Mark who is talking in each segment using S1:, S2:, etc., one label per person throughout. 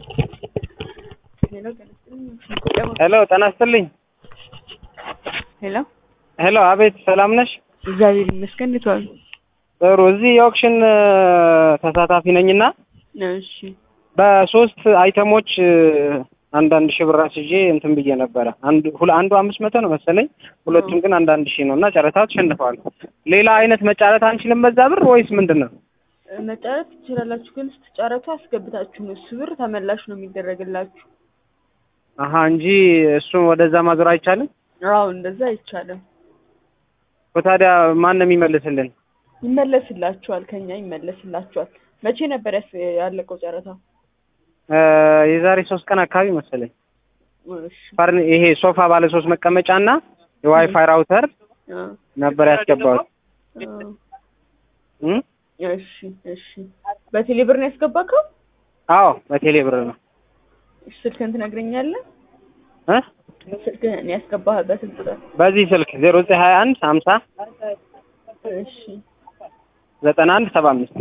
S1: ሄሎ ጤና ይስጥልኝ።
S2: ሄሎ
S1: ሄሎ አቤት፣ ሰላም ነሽ?
S2: እግዚአብሔር ይመስገን። እንዴት ዋሉ?
S1: ጥሩ። እዚህ የኦክሽን ተሳታፊ ነኝና
S2: እሺ
S1: በሶስት አይተሞች አንዳንድ ሺህ ብር አስይዤ እንትን ብዬ ነበረ። አንዱ ሁለ- አንዱ አምስት መቶ ነው መሰለኝ፣ ሁለቱም ግን አንዳንድ ሺህ ነው እና ጨረታ ተሸንፈዋል። ሌላ አይነት መጫረት አንችልም በዛ ብር ወይስ ምንድን ነው?
S2: መጫረት ትችላላችሁ፣ ግን ስትጫረቱ አስገብታችሁ ነው። እሱ ብር ተመላሽ ነው የሚደረግላችሁ።
S1: አሀ እንጂ እሱን ወደዛ ማዞር አይቻልም።
S2: አዎ እንደዛ አይቻልም።
S1: ታዲያ ማን ነው የሚመልስልን?
S2: ይመለስላችኋል፣ ከኛ ይመለስላችኋል። መቼ ነበር ያስ- ያለቀው ጨረታ?
S1: እ የዛሬ ሶስት ቀን አካባቢ መሰለኝ።
S2: እሺ
S1: ፈርን- ይሄ ሶፋ ባለ ሶስት መቀመጫ እና የዋይፋይ ራውተር
S2: አ
S1: ነበር ያስገባሁት።
S2: አ
S1: እም?
S2: እሺ እሺ። በቴሌ ብር ነው ያስገባከው?
S1: አዎ በቴሌ ብር ነው
S2: እሺ፣ ስልክህን ትነግረኛለህ?
S1: እ
S2: ስልክህን ያስገባህበትን ቁጥር።
S1: በዚህ ስልክ ዜሮ ዘጠኝ ሀያ አንድ ሀምሳ
S2: እሺ
S1: ዘጠና አንድ ሰባ አምስት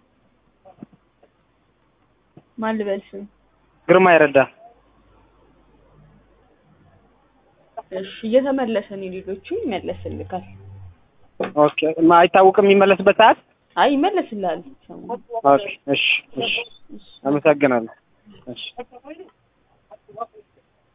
S2: ማን ልበል ስም?
S1: ግርማ ይረዳ።
S2: እሺ እየተመለሰ ነው። ሌሎቹ ይመለስልካል።
S1: ኦኬ ማ- አይታወቅም የሚመለስበት ሰዓት?
S2: አይ ይመለስልሃል። ሰሞኑን።
S1: ኦኬ እሺ እሺ አመሰግናለሁ። እሺ